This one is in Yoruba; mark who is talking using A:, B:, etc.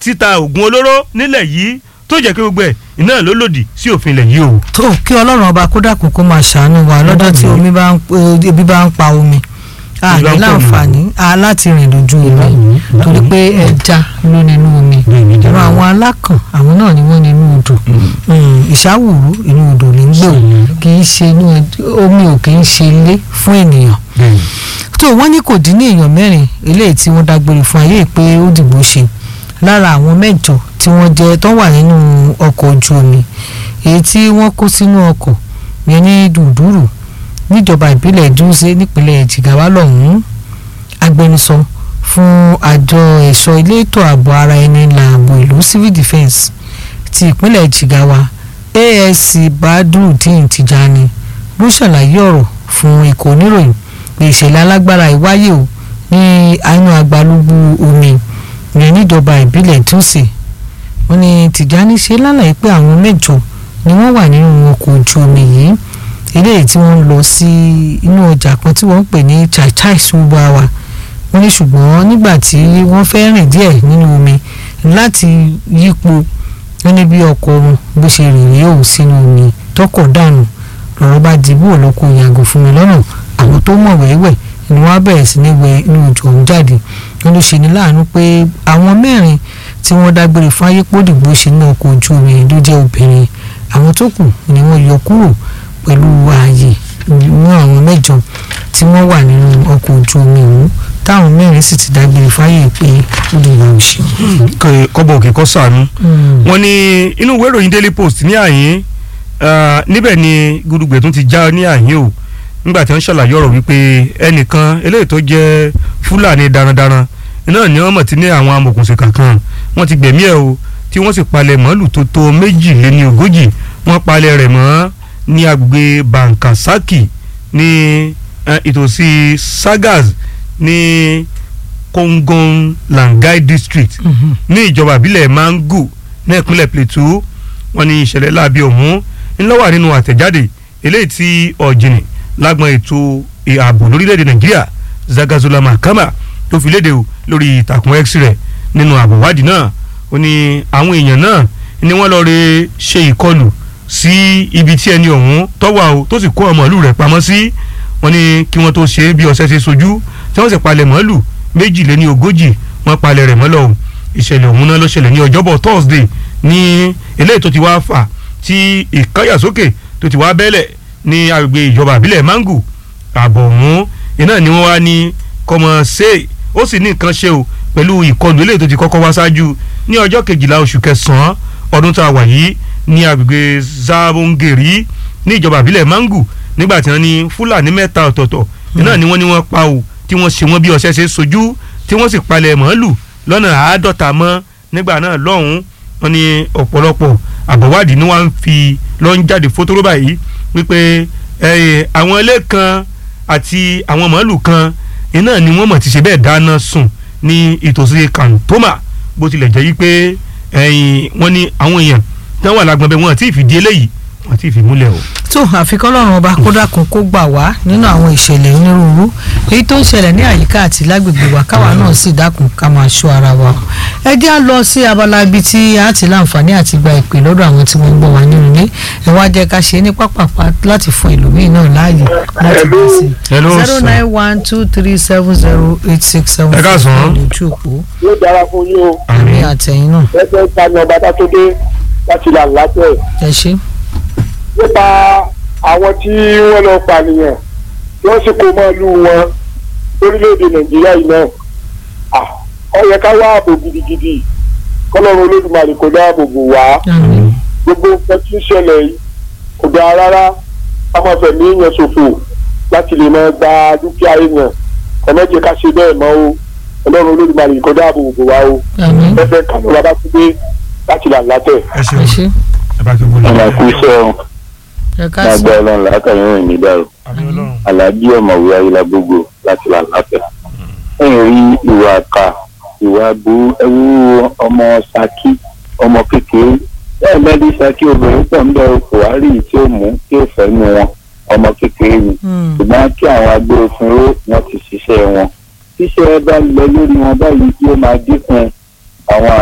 A: títa oògùn olóró nílẹ̀ yìí tó jẹ́ kí gbogbo ẹ̀ iná ló lòdì sí òfin ilẹ̀ yìí o.
B: tó kí ọlọ́run ọba kó dàkún kó máa ṣàánú wa lọ́dọ̀ tí omi bá ń eh, ebi bá ń pa omi a
A: Ebi bá
B: ní
A: ń pa
B: láǹfààní a láti rìn lójú omi torí pé ẹja ló nínú omi ìran àwọn alákàn àwọn náà ni wọ́n nínú odò Mm, ìṣàwùrú inú odò ní gbé o kì í ṣe inú ed- omi ò kì í ṣe ilé fún ènìyàn tó wọ́n ní kò dín ní èèyàn mẹ́rin eléyìí tí wọ́n dágbére fún ayé pé ó dìbò ṣe lára àwọn mẹ́jọ tí wọ́n jẹ́ tó wà nínú ọkọ̀ ojú omi èyí tí wọ́n kó sínú ọkọ̀ yẹn ní dùdúrù níjọba ìbílẹ̀ dúnṣe nípínlẹ̀ jìgáwá lọ́hùn-ún agbẹnusọ fún àjọ ẹ̀ṣọ́ ilé ètò ààbò ara ẹni làbò ìlú civil defence ti ìpínlẹ̀ jìgáwá asc badrudeen tijani ló ṣàlàyé ọ̀rọ̀ fún ikọ̀ oníròyìn pé ìṣẹ̀lẹ̀ alágbára yìí wáyé o ní àánú agbalúgbú omi yẹn níjọba ìbílẹ̀ túnṣe wọ́n ní tìjání ṣe lálàyé pé àwọn mẹ́jọ ni wọ́n wà nínú ọkọ̀ ojú omi yìí eléyìí tí wọ́n ń lọ sí inú ọjà kan tí wọ́n ń pè ní chaichai subawa wọ́n ní ṣùgbọ́n nígbà tí wọ́n fẹ́ rìn díẹ̀ nínú omi láti yípo wọ́n ní bí ọkọ̀ wọn bó ṣe rìn rí òun sínú omi tọkọ̀ dànù lọ́rọ̀ bá di bó lọ́kọ̀ yàgò fún mi lọ́nà àwọn tó mọ̀ wẹ́wẹ́ ni wọ́n á bẹ̀rẹ̀ sí ní wẹ inú òjò ọ̀hún jáde wọ́n ló ṣe ní láàánú pé àwọn mẹ́rin tí wọ́n dágbére fún ayépòdìgbò ṣe ní ọkọ̀ ojú omi ló jẹ́ obìnrin àwọn tó kù ni wọ́n yọ kúrò pẹ̀lú ààyè ní àwọn mẹ́jọ tí wọ́n wà nínú ọkọ̀ ojú omi ọ̀hún táwọn mẹ́rin sì ti dágbére fáyè pé ó lè wà òṣì.
A: kọ́bọ̀ òkè kọ́ sànú. wọ́n ní inú ìwé ìròyìn daily post ní àyín ah, níbẹ̀ ni gudugbẹ̀ tún ti já ní àyín o nígbà tí wọ́n ṣàlàyé ọ̀rọ̀ wípé ẹnìkan eléyìí tó jẹ́ fúlàní darandaran iná ni wọ́n mọ̀ tí ní àwọn amòkùnsìkà kan wọ́n ti gbẹ̀mí ẹ̀ o tí wọ́n sì palẹ̀ màálù tó tó méjìléní ogójì wọ́n palẹ̀ rẹ̀ mọ́ ní agbègbè bankasaki ní eh, ìtòsí sagas ní kongon langai district ní ìjọba ìbílẹ̀ mangu ní ìpínlẹ̀ plateau wọ́n ní ìṣẹ̀lẹ̀ láabi ọ̀hún ńlọ́wà nínú àtẹ̀jáde eléyìí tí ọ̀jìnì lágbọn ètò ààbò lórílẹ̀‐èdè nàìjíríà zagazola mahama tó fi léde o lórí ìtàkùn x rẹ̀ nínú àbọ̀wádìí náà ó ní àwọn èèyàn náà ni wọ́n lọ re ṣe ìkọlù sí ibi tí ẹni ọ̀hún tọ́wà o tó sì kó ọmọ ìlú rẹ̀ pamọ́ sí wọ́n ní kí wọ́n tó ṣe bí ọ̀sẹ̀ ṣe sojú tí wọ́n sì palẹ̀ mọ́lù méjìléní ogójì wọ́n palẹ̀ rẹ̀ mọ́lọ̀ o ìṣẹ̀lẹ̀ ọ̀hún náà ló ṣẹlẹ̀ ní ọjọ́bọ̀ thursday ní eléyìí tó ti wá fà tí ìkáyàsókè tó ti wá bẹ́lẹ̀ ní agbègbè ìjọba àbílẹ̀ mangu ààbọ̀ ọ̀hún iná ni wọ́n wá ní kọ́mọ ṣe ó sì ní nǹkan ṣe o pẹ̀lú ìkọlù eléyìí tó ti kọ́kọ́ wá ṣáájú ní ọjọ́ kejìlá oṣù kẹsàn-án ọdún tá a wà yìí ní agbègbè zabongeri ní ìjọba àbílẹ̀ mangu nígbà tí wọ́n ní fúlàní mẹ́ta ọ̀tọ̀ọ̀tọ̀ iná ni wọ́n ní wọ́n pa o tí wọ́n ṣe wọ́n bí ọṣẹ́ ṣe sojú tí wọ́n sì palẹ̀ màálù lọ́nà àádọ́ta mọ́ nígbà náà lọ́hùn-ún wọ́n ní ọ̀pọ̀lọpọ̀ àbọ̀wádìí ni wọ́n fi lọ́ ń jáde fótóró báyìí wípé àwọn ilé kan àti àwọn màálù kan iná ni wọ́n mọ̀ ti ṣe bẹ́ẹ̀ dáná sùn ní ìtòsí kàntoma bó tilẹ̀ jẹ́ wípé wọ́n ní àwọn èèyàn tí wọ́n wà lágbọ̀n bẹ́ẹ̀ wọ́n àti ìfìdí eléyìí wọ́n àti ìfìmúlẹ̀ o.
B: tó àfikún ọlọ́run ọba kó dákun kó gbà wá nínú àwọn ìṣẹ̀lẹ̀ onírúurú èyí tó ń ṣẹlẹ̀ ní àyíká àti lágbègbè wa káwa náà sì dákun ká máa ṣọ́ ara wa ẹ jẹ́ á lọ sí abala ibi tí a ti láǹfààní àti gba ìpè lọ́dọ̀ àwọn tí wọ́n ń gbọ́ wá nínú ilé ẹ wá jẹ́ ká ṣe é ní pápápá láti fún ẹlòmíín náà láàyè láti bá sí
A: Hello,
B: zero
A: sir.
B: nine one two three seven zero eight six seven
A: Ẹ káàsán.
B: lójú òpó
C: yóò dára fún yín o
B: àmì àtẹ̀yìn náà
C: ẹgbẹ́ ìtajà ọba dátúndé láti là látẹ̀
B: ẹ ṣe.
C: nípa àwọn tí wọ́n lọ pànìyàn tí wọ́n sì kó mọ́ọ̀lù wọn lórílẹ̀‐èdè nàìjíríà yìí náà Ah, ó yẹ ká wá ààbò gidigidi kọ́lọ́run olódùmarè kò dáàbò bò wá
B: àmín.
C: gbogbo nǹkan tí ń ṣẹlẹ̀ yìí kò dáa rárá ká máa fẹ̀mí èèyàn ṣòfò láti lè máa gba dúkìá èèyàn ọlọ́jẹ̀ ká ṣe bẹ́ẹ̀ mọ́ o ọlọ́run olódùmarè kò dáàbò bò wá o
B: àmín.
C: ẹfẹ kànú bàbá tó dé láti là látẹ̀.
A: ẹ
B: ẹ
A: ṣeun
B: ṣe.
A: ẹ bá kí wọlé.
D: ọmọ kú sẹ́wọ̀n
B: ẹ
D: lágbá
B: káàsán.
D: ọlọ́run làákàyè rìn ní dàrú
A: àmì ọlọ́run.
D: aláàjì ọ̀mọ̀wé ayélujágbogbo láti là látẹ̀. ẹ̀yìn rí ìwà àkà ìwà bu ẹwú ọmọ saki ọmọ kékeré bẹ́ẹ̀ lẹ́dí saki obìnrin pọ̀ ń bẹ buhari tí ó mú tí ó fẹ́ nu wọn ọmọ kékeré ni
B: Hmm.
D: ṣùgbọ́n kí àwọn agbófinró wọn ti ṣiṣẹ́ wọn tíṣẹ́ bá lọ lórí wọn báyìí yóò máa dínkù àwọn